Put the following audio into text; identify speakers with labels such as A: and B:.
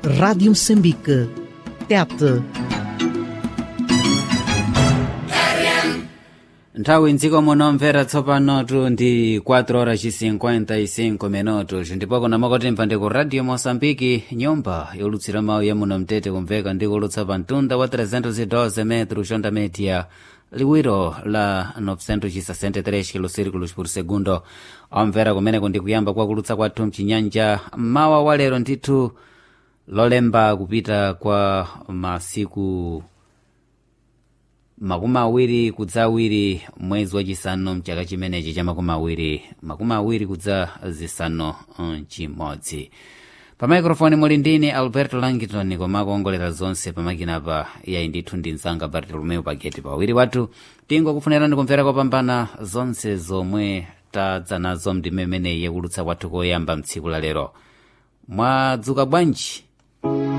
A: Rádio Moçambique. Tete.
B: nthawi mdziko muno mvera tsopanotu ndi 4 horas ci 55 minutos ndipo kuna makotemva ndi ku radio moçambike nyumba yolutsira mawu ya muno mtete kumveka ndi kulutsa pa mtunda wa 312 metro xonda media liwiro la 963 kilosirikulos por segundo omvera kumeneko ndi kuyamba kwa kulutsa kwathu mchinyanja mawa wa lero ndithu lolemba kupita kwa masiku makumi awiri kudza awiri mwezi wachisanu mchaka chimenechi cha makumi awiri makumi awiri kudza zisanu mchimodzi pa maikrofoni muli ndine alberto langton koma kuongolera zonse pamakinapa yayi ndithu ndi mzanga bartolomeo pageti pawiri wathu tingokufunirani kumvera kopambana zonse zomwe tadza nazo mndime imeneyi yakulutsa kwathu koyamba mtsiku la lero mwadzuka bwanji